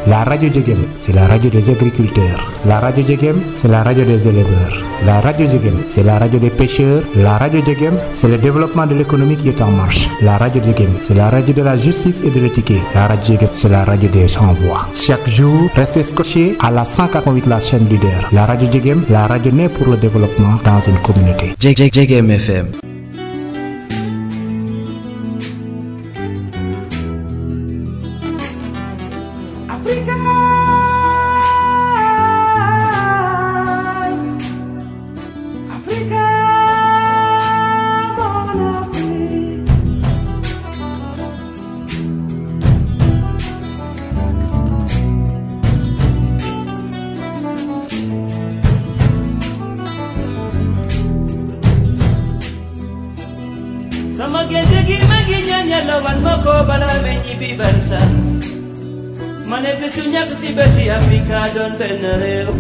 La radio Djegem, c'est la radio des agriculteurs. La radio Djegem, c'est la radio des éleveurs. La radio Djegem, c'est la radio des pêcheurs. La radio Djegem, c'est le développement de l'économie qui est en marche. La radio Djegem, c'est la radio de la justice et de l'éthique. La radio Djegem, c'est la radio des sans-voix. Chaque jour, restez scotchés à la 148 la chaîne leader. La radio Djegem, la radio née pour le développement dans une communauté. Djegem FM. sama génte gi ma ngi ñaan yàlla wan ma ko bala me ñibbi barsa ma ne bésu ñàkk si bési Afrika doon benn réew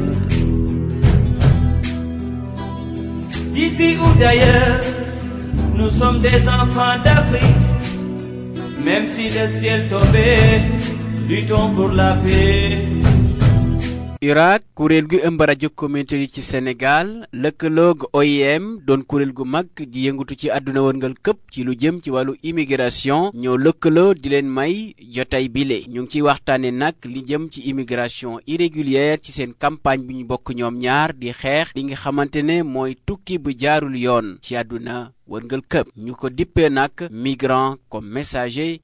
D'ici ou d'ailleurs, nous sommes des enfants d'Afrique. Même si le ciel tombait, luttons pour la paix. URAC kuréel gu ëmb rajo communautaire yi ci Sénégal lëkkaloog OIM doon kuréel gu mag di yëngatu ci àdduna wërngal këpp ci lu jëm ci wàllu immigration ñoo lëkkaloo di leen may jotay bile ñu ngi ciy waxtaane nag li jëm ci immigration irrégulière ci seen campagne bi ñu bokk ñoom ñaar di xeex li nga xamante ne mooy tukki bu jaarul yoon ci àdduna wërngal këpp ñu ko dippee nag migrant comme messager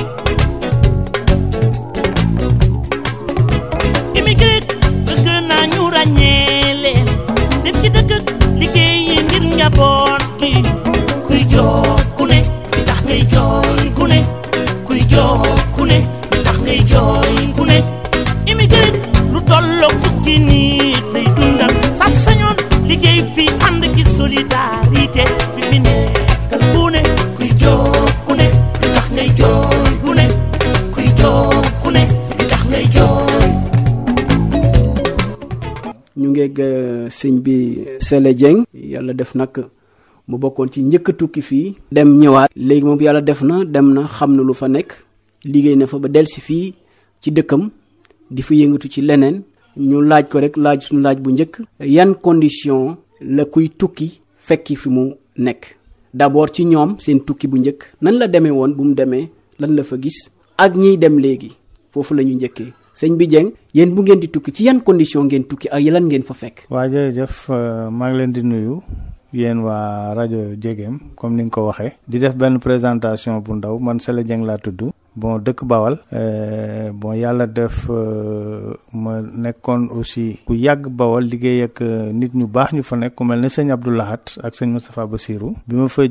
immigré bëgg naa ñu ràññee leen dem ci dëkk liggéeyi ngir njaboot gi kuy jox ku ne li tax ngay jooy ku ne kuy jox ku ne li tax ngay jooy ku ne immigré lu tolloog fukki nit lay dundal sax sañoon liggéey fi ànd ci solidarité bi fi nekkal ku ne kuy jox ku ne li tax ngay jooy ku ne kuy jox ku ne li tax ngay jooy ñu ngeeg sëñ bi Sele Dieng yàlla def nag mu bokkoon ci njëkk a tukki fii dem ñëwaat léegi moom yàlla def na dem na xam na lu fa nekk liggéey na fa ba delsi fii ci dëkkam di fa yëngatu ci leneen ñu laaj ko rek laaj suñu laaj bu njëkk yan condition la kuy tukki fekki fi mu nekk d'abord ci ñoom seen tukki bu njëkk nan la demee woon bu mu demee lan la fa gis ak ñiy dem léegi foofu la ñu njëkkee sëñ bi Dieng yéen bu ngeen di tukki ci yan condition ngeen tukki ak lan ngeen fa fekk. waa jërëjëf maa ngi leen di nuyu yéen waa rajo Djegem comme ni nga ko waxee. di def benn présentation bu ndaw man Sele Dieng laa tudd. bon dëkk Bawal. bon yàlla def ma nekkoon aussi ku yàgg Bawal liggéey ak nit ñu baax ñu fa nekk ku mel ne sëñ Abdou Lahat ak sëñ Moustapha Bassirou. bi ma fa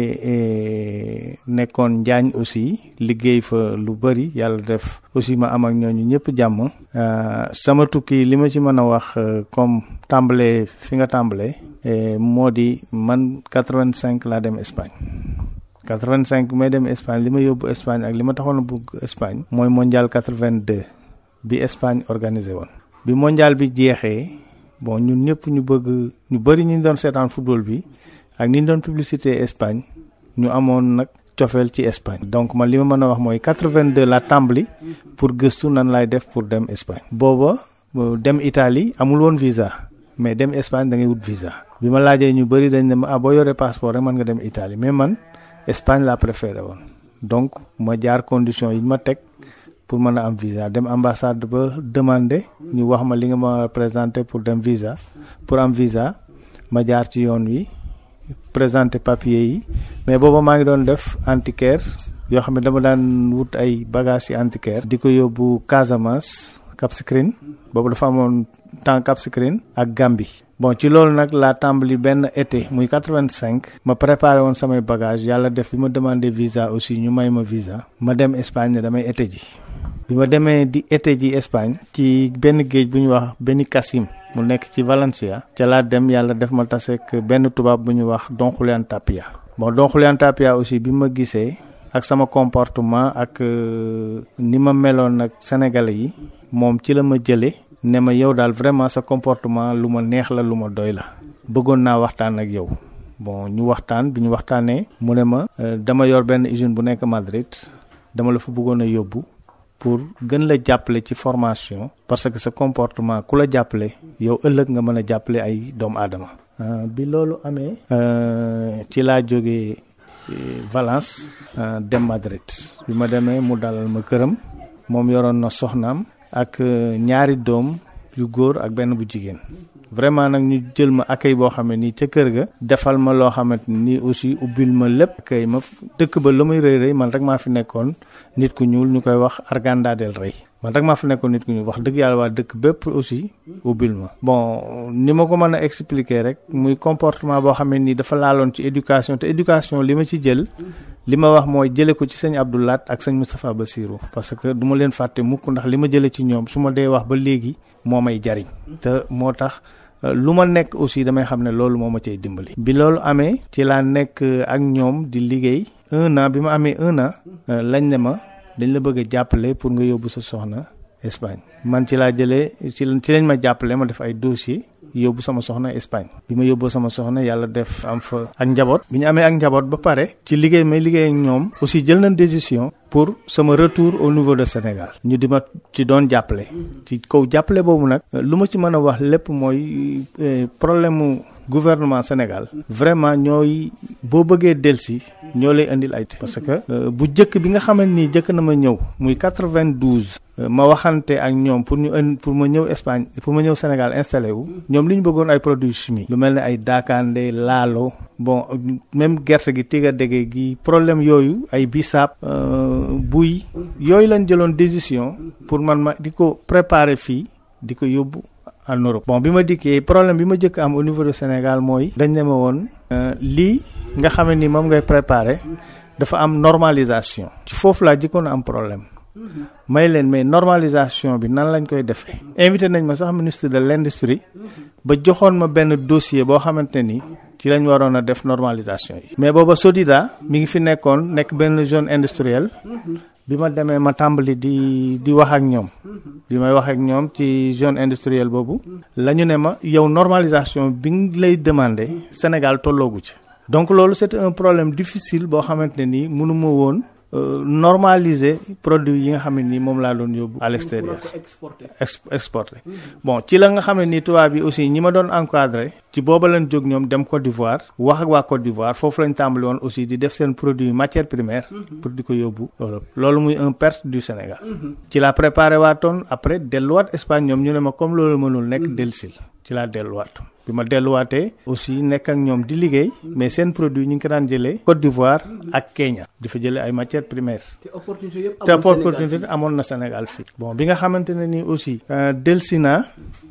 jógee nekkoon Njaañ aussi liggéey fa lu bëri yàlla def aussi ma am ak ñooñu ñëpp jàmm. sama tukki li ma ci mën a wax comme tàmbalee fi nga tàmbalee. moo di man 85 laa dem Espagne. 85 may dem Espagne li ma yóbbu Espagne ak li ma taxoon a bugg Espagne. mooy mondial 82 bi Espagne organisé woon. bi mondial bi jeexee bon ñun ñëpp ñu bëgg ñu bëri ñu doon seetaan football bi ak ni ñu doon publicité Espagne ñu amoon nag cofeel ci Espagne. donc man li ma mën a wax mooy 82 la tàmbali pour gëstu nan laay def pour dem Espagne. booba dem Italie amul woon visa. mais dem Espagne da ngay wut visa. bi ma laajee ñu bëri dañ ne ma ah boo yoree passeport rek mën nga dem Italie mais man Espagne laa préféré woon donc ma jaar conditions yi ma teg pour mën a am visa dem ambassade ba demander ñu wax ma li nga ma présenté pour dem visa pour am visa ma jaar ci yoon wi présenter papier yi mais booba maa ngi doon def antiquaire yoo xam ne dama daan wut ay bagages yi antiquaire di ko yóbbu Casamance Cap Skirring boobu dafa amoon temps Cap Skirring ak Gambie bon ci loolu nag laa tàmbali benn été muy 85 ma préparé woon samay bagage yàlla def bi ma demandé visa aussi ñu may ma visa ma dem Espagne ne damay été ji bi ma demee di été ji Espagne ci benn géej bu ñu wax benn Cassim mu nekk ci Valencia ca laa dem yàlla def ma taseek benn tubaab bu ñu wax Don Julián Tapia bon Don Julián Tapia aussi bi ma gisee ak sama comportement ak ni ma meloon ak sénégalais yi moom ci la ma jëlee ne ma yow daal vraiment sa comportement lu ma neex la lu ma doy la bëggoon naa waxtaan ak yow bon ñu waxtaan bi ñu waxtaanee mu ne ma dama yor benn usine bu nekk Madrid dama la fa bëggoon a yóbbu pour gën la jàppale ci formation parce que sa comportement ku la jàppale yow ëllëg nga mën a jàppale ay doomu aadama bi loolu amee ci laa jógee Valence dem Madrid bi ma demee mu dalal ma këram moom yoroon na soxnaam ak ñaari doom yu góor ak benn bu jigéen vraiment nag ñu jël ma accueil boo xam ne nii ca kër ga defal ma loo xamante nii aussi ubbil ma lépp accueil ma dëkk ba la muy rëy rëy man rek maa fi nekkoon nit ku ñuul ñu koy wax Arganda del Rey man rek maa fi nekkoon nit ku ñuul wax dëgg yàlla waa dëkk bépp aussi ubbil ma bon ni ma ko mën a expliquer rek muy comportement boo xam ne nii dafa laaloon ci éducation te éducation li ma ci jël li ma wax mooy jële ko ci sëñ Abdoulaat ak sëñ Moustapha Bassirou parce que du ma leen fàtte mukk ndax li ma jële ci ñoom su ma dee wax ba léegi moo may jariñ te moo tax lu ma nekk aussi damay xam ne loolu moo ma cay dimbali. bi loolu amee ci laa nekk ak ñoom di liggéey un an bi ma amee un an lañ ne ma dañ la bëgg a jàppale pour nga yóbbu sa soxna Espagne man ci laa jëlee ci ci lañ ma jàppale ma def ay dossier yóbbu sama soxna Espagne bi ma yóbboo sama soxna yàlla def am fa ak njaboot bi ñu amee ak njaboot ba pare ci liggéey may liggéey ak ñoom aussi jël nañ décision pour sama retour au niveau de Sénégal ñu di ma ci doon jàppale ci kaw jàppale boobu nag lu ma ci mën a wax lépp mooy problème mu gouvernement Sénégal vraiment ñooy boo bëggee delsi ñoo lay indil ay parce que bu jëkk bi nga xamante ni jëkk na ma ñëw muy 92 ma waxante ak ñoom pour ñu ën pour ma ñëw Espagne pour ma ñëw Sénégal installé wu ñoom li ñu bëggoon ay produits chimiques lu mel ne ay daakaande laalo bon même gerte gi tiga dege gi problème yooyu ay bisaab buy yooyu lañ jëloon décision pour man ma di ko préparer fii di ko yóbbu en Europe bon bi ma dikkee problème bi ma jëkk am au niveau de Sénégal mooy dañ ne ma woon lii nga xam ne ni moom ngay préparer dafa am normalisation ci foofu laa jëkkoon am problème may leen mais normalisation bi nan lañ koy defee invité nañ ma sax ministre de l'industrie ba joxoon ma benn dossier boo xamante ni ci lañ waroon a def normalisation yi mais booba Sodida mi ngi fi nekkoon nekk benn zone industrielle bi ma demee ma tàmbali di di wax ak ñoom bi may wax ak ñoom ci zone industrielle boobu la ñu ne ma yow normalisation bi ngi lay demander Sénégal tolloogu ci donc loolu c'était un problème difficile boo xamante ne nii mënuma woon normaliser produit yi nga xam ne nii moom laa doon yóbbu à l'extérieur exporté bon ci la nga xam ne nii tubaab yi aussi ñi ma doon encadré ci booba lañ jóg ñoom dem Côte d'Ivoire wax ak waa Côte d'Ivoire foofu lañ tàmbali woon aussi di def seen produit matière première pour di ko yóbbu Europe loolu muy un perte du Sénégal ci la préparé waatoon après delluwaat Espagne ñoom ñu ne ma comme loolu mënul nekk dellusil ci laa delluwaat bi ma delluwaatee aussi nekk ak ñoom di liggéey mais seen produit ñu ngi ko daan jëlee Côte d'Ivoire ak Kenya di fa jëlee ay matières primaires. te opportunité yëpp te opportunité amoon na Sénégal fii. bon bi nga xamante ne nii aussi. delsi naa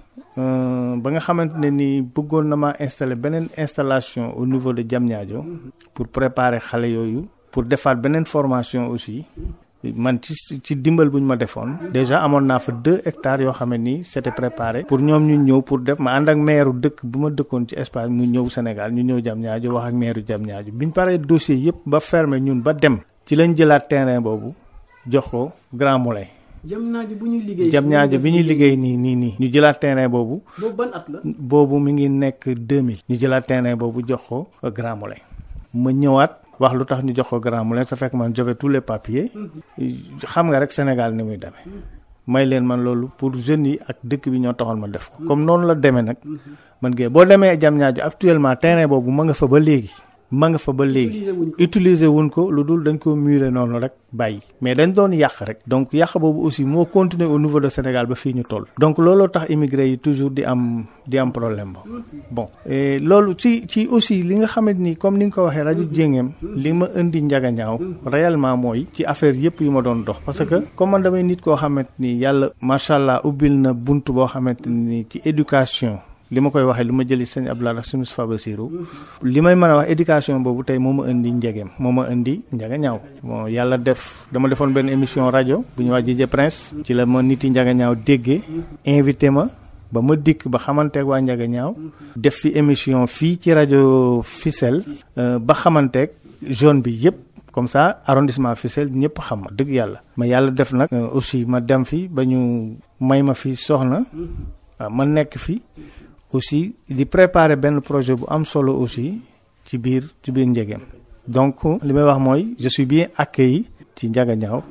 ba nga xamante ne nii bëggoon na maa installer beneen installation au niveau de Diamniadio pour préparer xale yooyu pour defaat beneen formation aussi. man ci ci dimbal bu ñu ma defoon déjà amoon naa fa deux hectares yoo xam ne nii c'était préparé pour ñoom ñu ñëw pour def ma ànd ak maire dëkk bu ma dëkkoon ci Espagne mu ñëw Sénégal ñu ñëw Diamniadio wax ak maire Diamniadio bi ñu paree dossier yëpp ba fermé ñun ba dem ci lañ jëlaat terrain boobu jox ko Grand Moulin. Diamniadio bu ñuy liggéey. Diamniadio bi ñuy liggéey nii nii nii. ñu jëlaat terrain boobu. boobu ban at la. boobu mi ngi nekk 2000. ñu jëlaat terrain boobu jox ko Grand Moulin. ma ñëwaat. wax lu tax ñu jox ko Grand Moulin sa fekk man j'avais tous les papiers xam nga rek Sénégal ni muy demee may leen man loolu pour jeunes yi ak dëkk bi ñoo taxoon ma def ko comme noonu la demee nag man ngeen boo demee Diamniadio actuellement terrain boobu ma nga fa ba léegi ma nga fa ba léegi utiliser wuñ ko lu dul dañ ko murer noonu rek bàyyi mais dañ doon yàq rek donc yàq boobu aussi moo continuer au niveau de Sénégal ba fii ñu toll donc looloo tax immigré yi toujours di am di am problème ba bon loolu ci ci aussi li nga xamante ni comme ni nga ko waxee rajo Jéngeem li ma indi njaga ñaaw réellement mooy ci affaire yëpp yu ma doon dox parce que comme man damay nit koo xamante ni yàlla macha allah ubbil na bunt boo xamante ni ci éducation li ma koy waxee li ma jëli sëñ Abdoulaye ak sëñ Moustapha Bassirou li may mën a wax éducation boobu tey moo ma indi njegeem moo ma indi njaga ñaaw bon yàlla def dama defoon benn émission rajo bu ñu wax Jije Prince ci la ma nit yi njaga ñaaw déggee invité ma ba ma dikk ba xamanteeg waa njaga ñaaw def fi émission fii ci rajo Fissel ba xamanteeg zone bi yépp comme ça arrondissement Fissel ñëpp xam ma dëgg yàlla ma yàlla def nag aussi ma dem fi ba ñu may ma fi soxna ma nekk fi aussi di préparer benn projet bu am solo aussi ci biir ci biir Njegem donc li may wax mooy je suis bien accueilli ci Ndiaga Niaw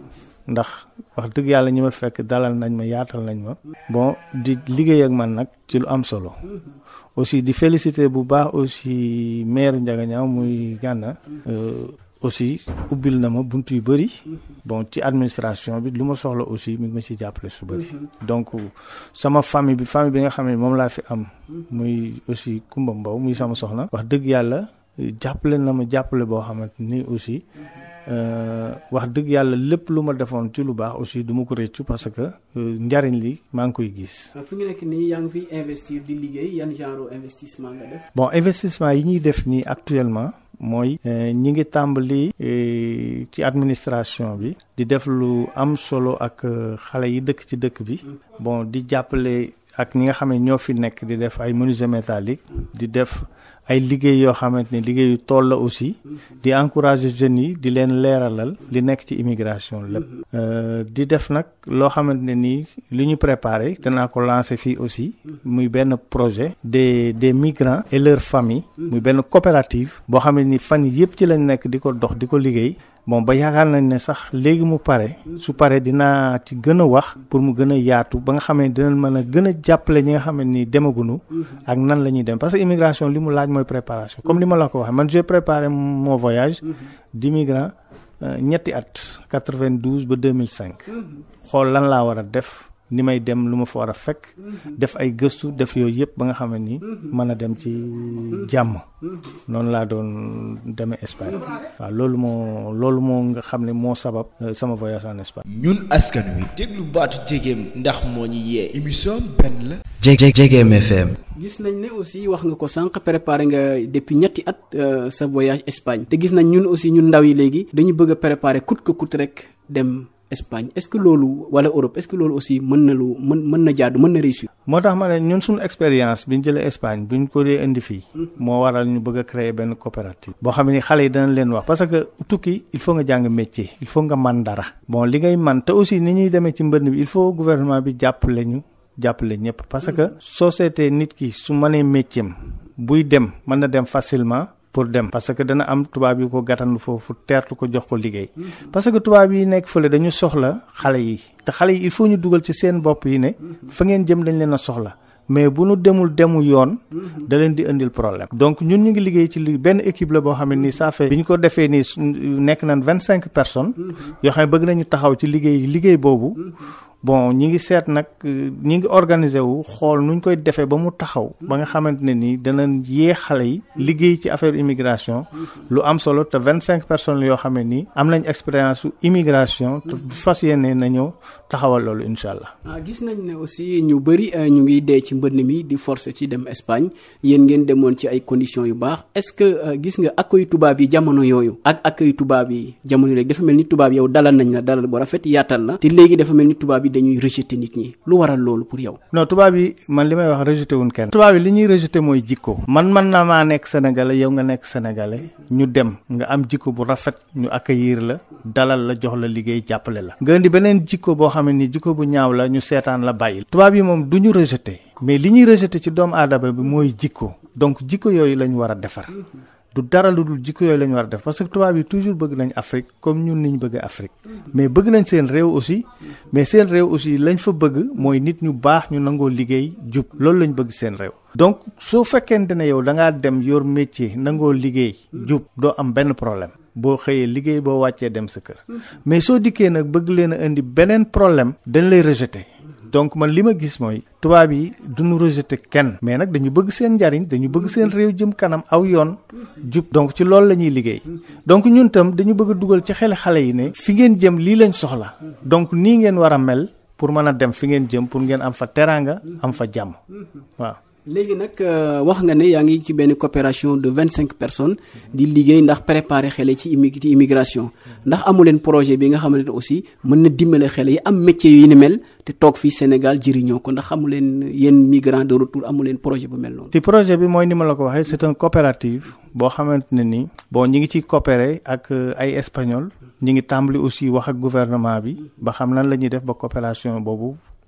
ndax wax dëgg yàlla ñi ma fekk dalal nañ ma yaatal nañ ma bon di liggéey ak man nag ci lu am solo aussi di féliciter bu baax aussi maire Ndiaganiao muy Gana aussi ubbil na ma bunt yu bëri bon ci administration bi lu ma soxla aussi mi ngi ma ci jàppale su bëri donc sama famille bi famille bi nga xam ne moom laa fi am muy aussi Kumba Mbow muy sama soxna wax dëgg yàlla jàppale na ma jàppale boo xamante ni aussi wax dëgg yàlla lépp lu ma defoon ci lu baax aussi du ma ko réccu parce que njariñ li maa ngi koy gis. fu ñu nekk nii yaa ngi fi investir di liggéey yan genre investissement nga def. bon investissement yi ñuy def nii actuellement mooy ñi ngi tàmbali ci administration bi di def lu am solo ak xale yi dëkk ci dëkk bi bon di jàppale ak ñi nga xam ne ñoo fi nekk di def ay menuisier métallique di def ay liggéey yoo xamante ni liggéeyu tool la aussi di encourager jeunes yi di leen leeralal li nekk ci immigration lépp di def nag loo xamante ne nii li ñu préparé danaa ko lancer fii aussi muy benn projet des des migrants et leurs familles muy benn coopérative boo xam ne ni fan yëpp ci lañ nekk di ko dox di ko liggéey bon ba yaakaar nañ ne sax léegi mu pare su pare dinaa ci gën a wax pour mu gën a yaatu ba nga xam ne dinañ mën a gën a jàppale ñi nga xam ne nii demagunu ak nan la ñuy dem parce que immigration li mu laaj mooy préparation comme li ma la ko waxee man j'ai préparé mon voyage d'immigrant ñetti at 92 ba 2005 xool lan laa war a def ni may dem lu ma fa war a fekk def ay gëstu def yooyu yëpp ba nga xam ne nii mën a dem ci jàmm noonu laa doon demee Espagne waaw loolu moo loolu moo nga xam ne moo sabab sama voyage en Espagne. ñun askan wi déglu baatu jegeem ndax moo ñu yee émission benn la. Jég Jegem FM. gis nañ ne aussi wax nga ko sànq préparé nga depuis ñetti at sa voyage Espagne te gis nañ ñun aussi ñun ndaw yi léegi dañu bëgg a préparer coûte que coûte rek dem. Espagne est-ce que loolu wala Europe est-ce que loolu aussi mën na lu mën mën na jaadu mën na réussir. moo tax ma ne ñun suñu expérience bi ñu jëlee Espagne bi ñu ko dee indi fii. moo waral ñu bëgg a créer benn coopérative. boo xam ne xale yi danañ leen wax parce que tukki il faut nga jàng métier il faut nga man dara. bon li ngay man te aussi ni ñuy demee ci mbënd bi il faut gouvernement bi jàppale ñu jàppale ñëpp parce que société nit ki su mënee métier am buy dem mën na dem facilement. pour dem parce que dana am tubaab yi ko gàttandu foofu teertu ko jox ko liggéey parce que tubaab yi nekk fële dañu soxla xale yi te xale yi il faut ñu dugal ci seen bopp yi ne fa ngeen jëm dañ leen a soxla mais bu nu demul demu yoon da leen di indil problème donc ñun ñu ngi liggéey ci li benn équipe la boo xam ne nii ça fait bi ñu ko defee nii nekk nañ vingt cinq personnes yoo xam ne bëgg nañu taxaw ci liggéey liggéey boobu bon ñi ngi seet nag ñi ngi organiser wu xool nuñ koy defee ba mu taxaw ba nga xamante ne nii danañ yee xale yi liggéey ci affaire immigration lu am solo te vingt cinq personnes yoo xam ne nii am nañ expérience su immigration te fas yéene nañoo taxawal loolu incha allah. ah gis nañ ne aussi ñu bëri ñu ngi dee ci mbënn mi di forcer ci dem Espagne yéen ngeen demoon ci ay conditions yu baax est-ce que gis nga accueil tubaab yi jamono yooyu ak accueil tubaab yi jamono léegi dafa mel ni tubaab yow dalal nañ la dalal bu rafet yaatal la te léegi dafa mel ni tubaab yi dañuy rejeter nit ñi lu waral loolu pour yow. non tubaab yi man li may wax rejeter wuñ kenn. tubaab yi li ñuy rejeter mooy jikko. man man na maa nekk sénégalais yow nga nekk sénégalais ñu dem nga am jikko bu rafet ñu accueillir la dalal la jox la liggéey jàppale la. nga indi beneen jikko boo xam ne ni jikko bu ñaaw la ñu seetaan la bàyyi. tubaab yi moom du ñu rejeter mais li ñuy rejeter ci doomu aadama bi mooy jikko donc jikko yooyu la ñu war a defar. du dara lu dul jikko yooyu la ñu war a def parce que tubaab yi toujours bëgg nañ Afrique comme ñun ni ñu bëgg Afrique mais bëgg nañ seen réew aussi mais seen réew aussi lañ fa bëgg mooy nit ñu baax ñu nangoo liggéey jub loolu lañ bëgg seen réew. donc soo fekkente ne yow da ngaa dem yor métier nangoo liggéey jub doo am benn problème boo xëyee liggéey boo wàccee dem sa kër mais soo dikkee nag bëgg leen a indi beneen problème dañ lay rejeter. donc man li ma gis mooy tubaab yi duñu rejeter kenn mais nag dañu bëgg seen njariñ dañu bëgg seen réew jëm kanam aw yoon jub donc ci loolu la ñuy liggéey donc ñun tam dañu bëgg a dugal ci xel xale yi ne fi ngeen jëm lii lañ soxla donc nii ngeen war a mel pour mën a dem fi ngeen jëm pour ngeen am fa teraanga am fa jàmm waaw léegi nag wax nga ne yaa ngi ci benn coopération de vingt cinq personnes di liggéey ndax préparer xale ci immi ci immigration ndax amu leen projet bi nga xamante ne aussi mën na dimbale xale yi am métier yu ni mel te toog fii Sénégal jëriñoo ko ndax amu leen yéen migrants de retour amu leen projet bu mel noonu. ci projet bi mooy ni ma la ko waxee c'est un coopérative boo xamante ne ni bon ñi ngi ciy coopérer ak ay espagnol ñi ngi tàmbali aussi wax ak gouvernement bi ba xam nan la ñuy def ba coopération boobu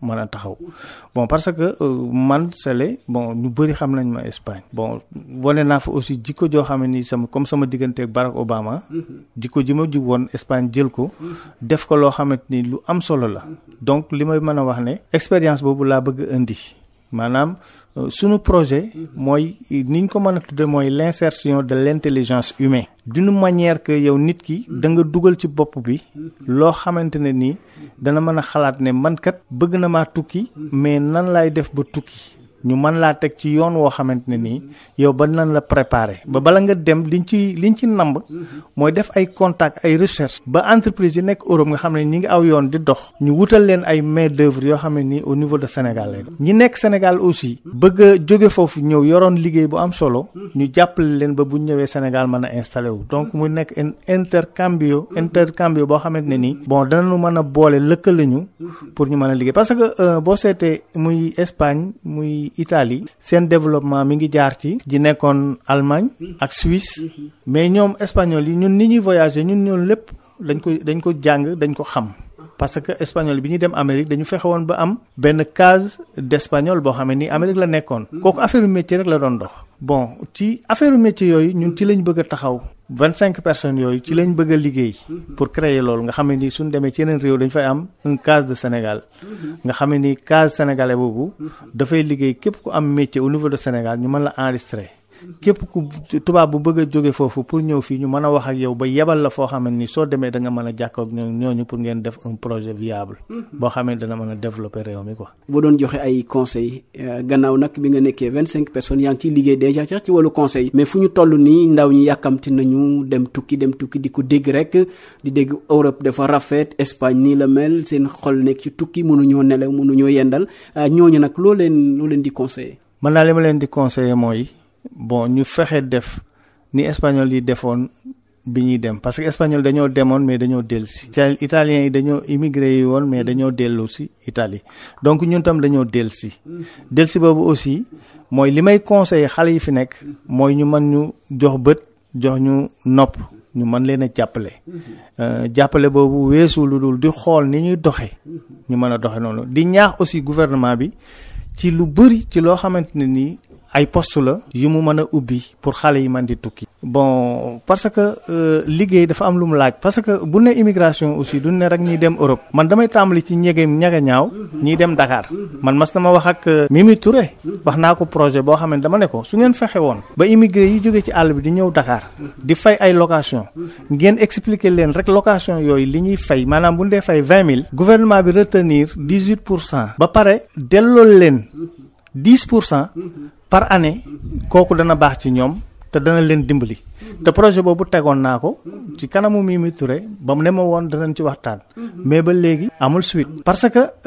mën a taxaw bon parce que man Sele bon ñu bëri xam nañ ma Espagne bon wane naa fa aussi jikko joo xam ne ni sama comme sama digganteeg Barack Obama jikko ji ma jug woon Espagne jël ko def ko loo xamante ni lu am solo la donc li may mën a wax ne expérience boobu laa bëgg indi maanaam sunu projet mooy niñ ko mën a tudde mooy l'insertion de l'intelligence humaine d'une manière que yow nit ki da nga dugal ci bopp bi loo xamante ne nii dana mën a xalaat ne man kat bëgg na maa tukki mais nan laay def ba tukki ñu mën laa teg ci yoon woo xamante ne nii yow ba nan la préparer ba bala nga dem liñ ci liñ ci namb mooy def ay contact ay recherche ba entreprise yi nekk Europe nga xam ne ñi ngi aw yoon di dox ñu wutal leen ay main d'œuvre yoo xam ne nii au niveau de Sénégal lay ñi nekk Sénégal aussi bëgg a jóge foofu ñëw yoroon liggéey bu am solo ñu jàppale leen ba bu ñëwee Sénégal mën a installé wu donc mu nekk un intercambio intercambio boo xamante ne nii bon danañu mën a boole lëkkale ñu pour ñu mën a liggéey parce que boo seetee muy Espagne muy Italie seen développement mi ngi jaar ci ji nekkoon Allemagne ak Suisse mais ñoom espagnol yi ñun ni ñuy voyager ñun ñoom lépp dañ ko dañ ko jàng dañ ko xam parce que espagnol bi ñuy dem Amérique dañu fexe woon ba am benn case d'espagnol boo xam ne ni Amérique la nekkoon kooku affaire métier rek la doon dox bon ci affaire métier yooyu ñun ci lañ bëgg a taxaw vingt cinq personnes yooyu ci lañ bëgg a liggéey pour créer loolu nga xam ne ni suñ demee ci yeneen réew dañ fay am un case de Sénégal nga xam ne ni case sénégalais boobu dafay liggéey képp ku am métier au niveau de Sénégal ñu mën la enregistrer képp ku tubaab bu bëgg a jóge foofu pour ñëw fii ñu mën a wax ak yow ba yebal la foo xam ne ni soo demee da nga mën a jàkkoo ak ñooñu pour ngeen def un projet viable boo xam ne dana mën a développer réew mi quoi. boo doon joxe ay conseils gannaaw nag bi nga nekkee vingt cinq personnes yaa ngi ciy liggéey déjà sax ci wàllu conseil mais fu ñu toll nii ndaw ñi yàkkamti nañu dem tukki dem tukki di ko dégg rek di dégg Europe dafa rafet Espagne nii la mel seen xol nekk ci tukki mënuñoo nelaw mënuñoo yendal ñooñu nag loo leen loo leen di conseiller. man naa li ma leen di conseiller mooy. bon ñu fexe def ni espagnol yi defoon bi ñuy dem parce que espagnol dañoo demoon mais dañoo dellu si italiens yi dañoo immigré yi woon mais dañoo dellu si Italie donc ñun tam dañoo dellu si dellu si boobu aussi mooy li may conseiller xale yi fi nekk mooy ñu mën ñu jox bët jox ñu nopp ñu mën leen a jàppale jàppale boobu weesu lu dul di xool ni ñuy doxe ñu mën a doxe noonu di ñaax aussi gouvernement bi ci lu bëri ci loo xamante ne nii ay poste la yu mu mën a ubbi pour xale yi man di tukki bon parce que liggéey dafa am lu mu laaj parce que bu ne immigration aussi du ne rek ñiy dem Europe man damay tàmbali ci ñegeem ñaga ñaaw ñiy dem Dakar man mas na ma wax ak Mimi Touré wax naa ko projet boo xam ne dama ne ko su ngeen fexe woon ba immigré yi jóge ci àll bi di ñëw Dakar di fay ay location ngeen expliquer leen rek location yooyu li ñuy fay maanaam bu ñu dee fay vingt mille gouvernement bi retenir dix huit pour cent ba pare delloo leen dix pour cent par année kooku dana baax ci ñoom te dana leen dimbali te projet boobu tegoon naa ko ci kanamu Mimi Touré ba mu ne ma woon danañ ci waxtaan mais ba léegi amul suite parce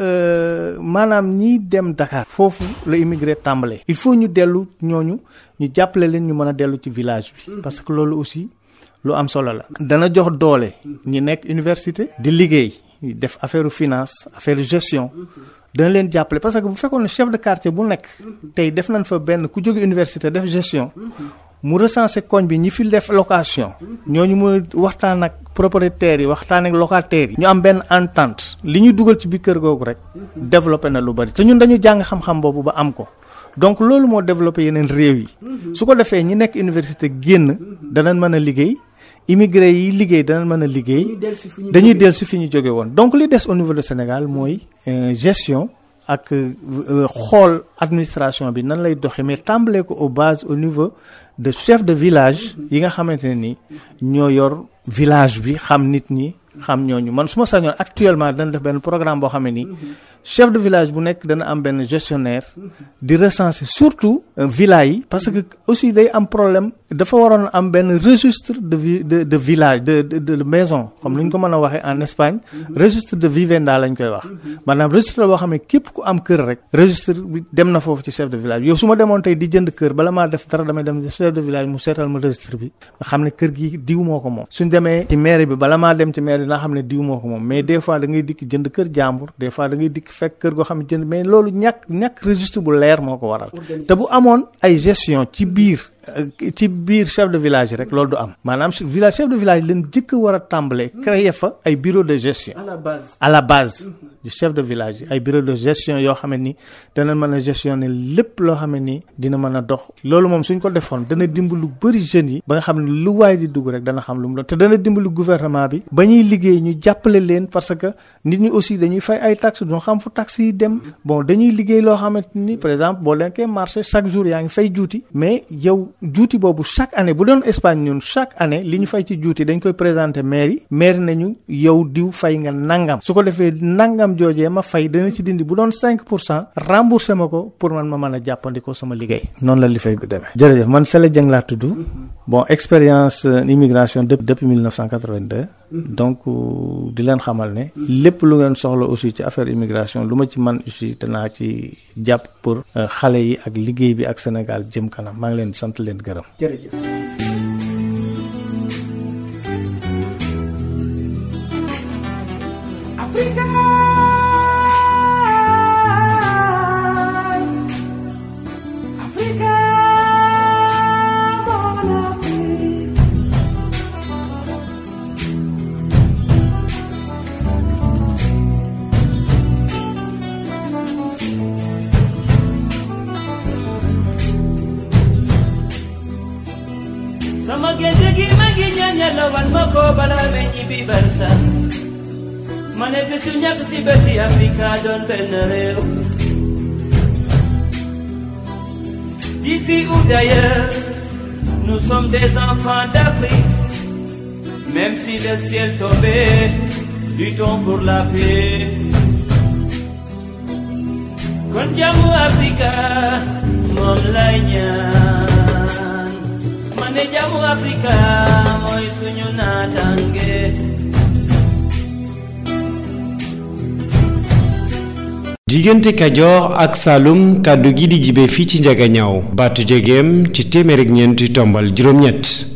que maanaam ñiy dem Dakar foofu la immigré tàmbalee il faut ñu dellu ñooñu ñu jàppale leen ñu mën a dellu ci village bi parce que loolu aussi lu am solo la dana jox doole ñi nekk université di liggéey def affaire finance affaire gestion dana leen jàppale parce que bu fekkoon ne chef de quartier bu nekk tey def nañ fa benn ku jóge université def gestion mu recenser koñ bi ñi fi def location ñooñu mu waxtaan ak propriétaires yi waxtaan ak locataires yi ñu am benn entente li ñuy dugal ci biir kër googu rek développé na lu bari te ñun dañu jàng xam-xam boobu ba am ko donc loolu moo développé yeneen réew yi su ko defee ñi nekk université génn danañ mën a liggéey immigré yi liggéey dana mën a liggéey dañuy dellu si fi ñu jóge woon donc li des au niveau de Sénégal mooy gestion ak xool administration bi nan lay doxee mais tàmbalee ko au base au niveau de chef de village yi nga xamante ne ni ñoo yor village bi xam nit ñi xam ñooñu man su ma sañoon actuellement dana def benn programme boo xam ne nii chef de village bu nekk dana am benn gestionnaire di recenser surtout villa yi parce que aussi day am problème dafa waroon am benn registre de vi de de village de de de maison comme ni ñu ko mën a waxee en Espagne registre de vivenda lañ koy wax maanaam registre boo xam ne képp ku am kër rek registre bi dem na foofu ci chef de village yow su ma demoon tey di jënd kër bala maa def dara damay dem chef de village mu seetal ma registre bi nga xam ne kër gi diw moo ko moom suñ demee ci mairie bi bala maa dem ci mairie dinaa xam ne diw moo ko moom mais des fois da ngay dikk jënd kër jàmbur des fois da ngay dikk fekk kër goo xam ne jënd mais loolu ñàkk ñàkk registre bu leer moo ko waral te bu amoon ay gestion ci biir ci biir chef de village rek loolu du am maanaam village chef de village leen jëkk war a tàmbalee créer fa ay bureau de gestion à la base à la base du chef de village yi ay bureau de gestion yoo xam ne ni dana mën a gestionner lépp loo xam ne ni dina mën a dox loolu moom suñ ko defoon dana dimbali lu bëri jeunes yi ba nga xam ne lu waay di dugg rek dana xam lu mu doon te dana dimbali gouvernement bi ba ñuy liggéey ñu jàppale leen parce que nit ñi aussi dañuy fay ay taxes duñ xam fu taxes yi dem bon dañuy liggéey loo xamante ni par exemple boo lenkee marché chaque jour yaa ngi fay juuti mais yow juuti boobu chaque année bu doon Espagne ñun chaque année li ñu fay ci juuti dañ koy présenter maire yi maire nañu yow diw fay nga nangam su ko defee nangam joojee ma fay dana ci dindi bu doon 5 pour cent remboursé ma ko pour man ma mën a jàppandikoo sama liggéey noonu la li fay bi demee. jërëjëf man Sele Dieng laa tudd bon expérience immigration depuis depuis 1982 donc di leen xamal ne lépp lu ngeen soxla aussi ci affaire immigration lu ma ci man aussi danaa ci jàpp pour xale yi ak liggéey bi ak Sénégal jëm kanam maa ngi leen di sant leen gërëm. jërëjëf. sama gént gi ma ngi ñaan yàlla wan ma ko balaa may ñibbi barsa ma ne bésu ñàkk si bési Afrika doon benn réew D'ici ou d'ailleurs, nous sommes des enfants d'Afrique. Même si le ciel tombait, luttons pour la paix. Kon jàmmu Afrika moom lay ñaan ma ne jàmmu Afrika mooy suñu naataange. diggante kajoor ak saalum kàddu gi di jibe fii ci njagañaaw baatu jegeem ci téeméer ak ñeenti tombal juróom-ñett